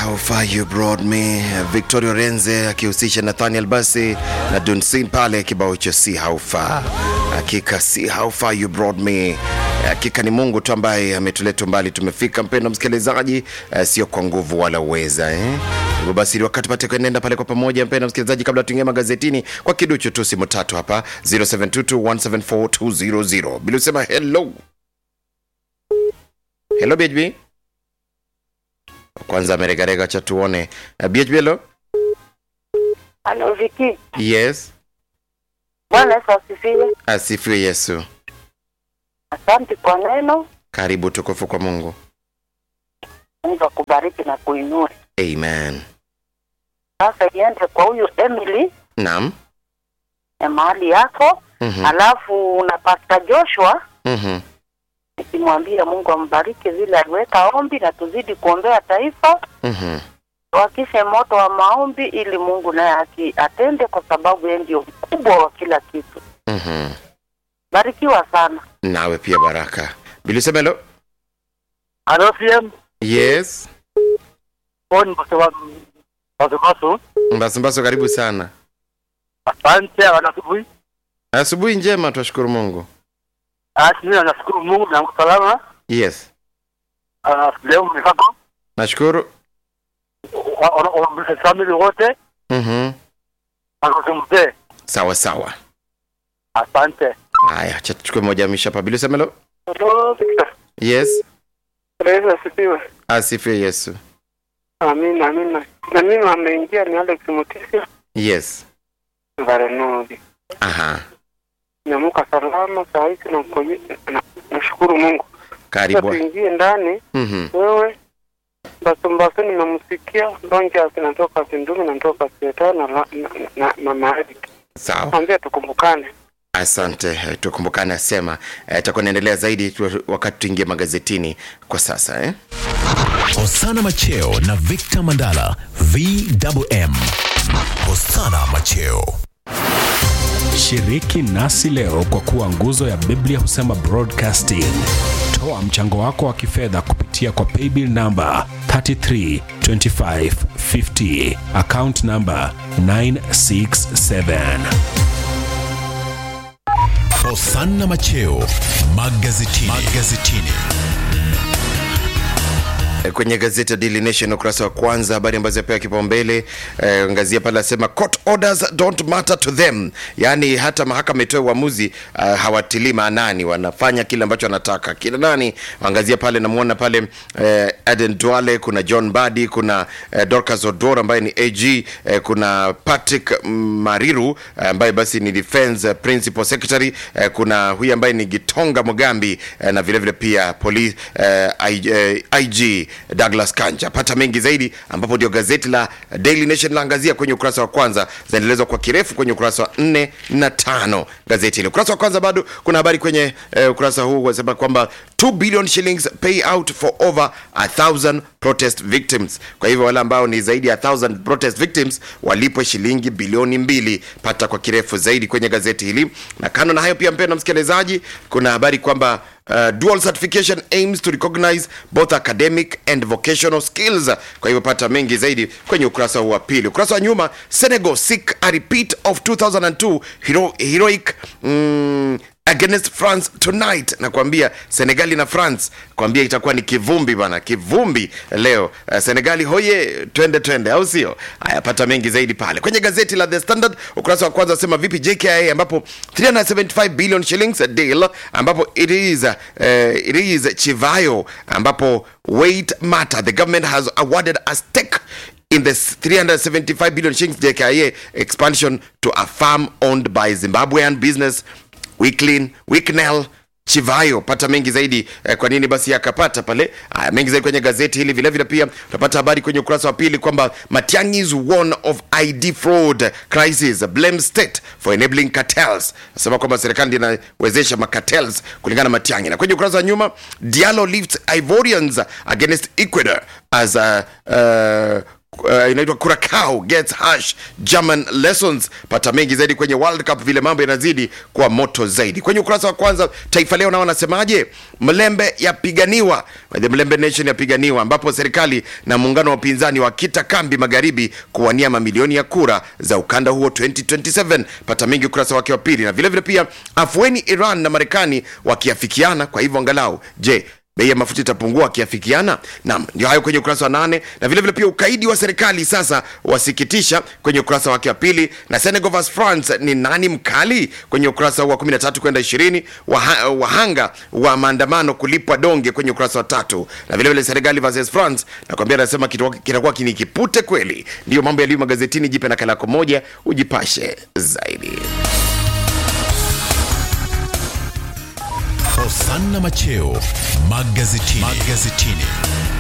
how far you brought me victoria renze akihusisha nathaniel basi na dunsin pale kibao cha see how far hakika see how far you brought me hakika ni mungu tu ambaye ametuleta mbali tumefika mpendo msikilizaji uh, sio kwa nguvu wala uweza eh? hivyo basi wakati pate kuenenda pale kwa pamoja mpendo msikilizaji kabla tuingia magazetini kwa kiduchu tu simu tatu hapa 0722174200 bila usema hello hello bhb kwanza ameregarega cha tuone uh, bhb hello Halo Viki, yes Bwana Yesu asifiwe. asifiwe yesu Asante kwa neno, karibu tukufu kwa mungu Mungu akubariki na kuinua. amen Sasa iende kwa huyu Emily naam ya mahali yako, Mhm, alafu na Pastor Joshua mhm. nikimwambia Mungu ambariki vile aliweka ombi, na tuzidi kuombea taifa, Mhm. wakishe moto wa maombi, ili Mungu naye aki- atende, kwa sababu yeye ndio mkubwa wa kila kitu. Mhm. Barikiwa sana. nawe pia baraka bilusema hello Halo CM, yes phone kwa Masu mbasumbaso karibu sana Asante wana asubuhi. asubuhi njema twashukuru mungu Asi mimi nashukuru Mungu na salama. yes Ah, leo mmefako. nashukuru Wana family wote Mhm. wanakumte. sawa sawa Asante. haya cha tuchukue moja misha hapa bilusema hello Hello, Victor. yes Yesu asifiwe. asifiwe yesu Amina, amina. Na mimi ameingia ni Alex Mutisia yes Varenodi. aha Namuka salama saa hizi na mkoje na nashukuru Mungu. Sasa karibu tuingie ndani Mhm. wewe Basumbasu nimemsikia Lonja zinatoka Sindumi na natoka Sieta na la- na, na, na Maadi. sawa Mwambie tukumbukane. asante eh, tukumbukane asema eh, itakuwa naendelea zaidi tu- wakati tuingie magazetini kwa sasa eh? Hosana Macheo na Victor Mandala VMM. Hosana Macheo. Shiriki nasi leo kwa kuwa nguzo ya Biblia husema broadcasting. Toa mchango wako wa kifedha kupitia kwa paybill namba 332550 account namba 967. Hosana Macheo magazetini. magazetini. Eh, kwenye gazeti ya Daily Nation ukurasa wa kwanza, habari ambazo yapewa kipaumbele eh, angazia pale asema court orders don't matter to them, yaani hata mahakama itoe uamuzi uh, hawatilii maanani, wanafanya kile ambacho wanataka. Kina nani? Angazia pale, namuona pale eh, Aden Duale, kuna John Badi, kuna eh, Dorcas Odor ambaye ni AG eh, kuna Patrick Mariru eh, ambaye basi ni defense eh, principal secretary eh, kuna huyu ambaye ni Gitonga Mugambi eh, na vile vile pia police eh, I, eh, IG Douglas Kanja. Pata mengi zaidi, ambapo ndio gazeti la Daily Nation laangazia kwenye ukurasa wa kwanza, zinaendelezwa kwa kirefu kwenye ukurasa wa nne na tano gazeti hili. Ukurasa wa kwanza bado kuna habari kwenye eh, ukurasa huu wasema kwamba 2 billion shillings pay out for over a thousand protest victims. Kwa hivyo wale ambao ni zaidi ya 1000 protest victims walipwe shilingi bilioni mbili. Pata kwa kirefu zaidi kwenye gazeti hili, na kando na hayo pia, mpendwa msikilizaji, kuna habari kwamba Uh, dual certification aims to recognize both academic and vocational skills. Kwa hivyo pata mengi zaidi kwenye ukurasa huu wa pili. Ukurasa wa nyuma, Senegal seek a repeat of 2002 hero, heroic mm, against France tonight. Nakwambia Senegali na France, kwambia itakuwa ni kivumbi bana, kivumbi leo. Uh, Senegali hoye, twende twende, au sio? Haya, pata mengi zaidi pale kwenye gazeti la The Standard ukurasa wa kwanza, asema vipi JKIA, ambapo 375 billion shillings a deal, ambapo it is uh, it is Chivayo, ambapo weight matter, the government has awarded a stake in the 375 billion shillings JKIA expansion to a farm owned by Zimbabwean business Wicklin, Wicknell Chivayo. Pata mengi zaidi eh, kwa nini basi akapata pale. Haya, mengi zaidi kwenye gazeti hili. Vile vile pia utapata habari kwenye ukurasa wa pili kwamba Matiang'i's warn of ID fraud crisis blame state for enabling cartels. Nasema kwamba serikali ndiyo inawezesha macartels kulingana na Matiang'i. Na kwenye ukurasa wa nyuma Diallo lifts Ivorians against Ecuador as a uh, uh, inaitwa Curacao gets harsh German lessons. Pata mengi zaidi kwenye World Cup, vile mambo yanazidi kwa moto zaidi. Kwenye ukurasa wa kwanza Taifa Leo nao wanasemaje? Mlembe yapiganiwa, the Mlembe Nation yapiganiwa, ambapo serikali na muungano wa upinzani wakita kambi magharibi kuwania mamilioni ya kura za ukanda huo 2027. Pata mengi ukurasa wake wa pili, na vile vile pia afueni Iran na Marekani wakiafikiana, kwa hivyo angalau je bei ya mafuta itapungua wakiafikiana. Naam, ndio hayo kwenye ukurasa wa nane, na vile vile pia ukaidi wa serikali sasa wasikitisha kwenye ukurasa wake wa pili, na Senegal vs France ni nani mkali kwenye ukurasa wa 13 kwenda 20, waha, wahanga wa maandamano kulipwa donge kwenye ukurasa wa tatu, na vile vile Senegal vs France nakwambia, anasema kitakuwa kitakuwa kini kipute kweli. Ndio mambo yaliyo magazetini. Jipe nakala yako moja ujipashe zaidi. Hosanna Macheo magazetini. magazetini.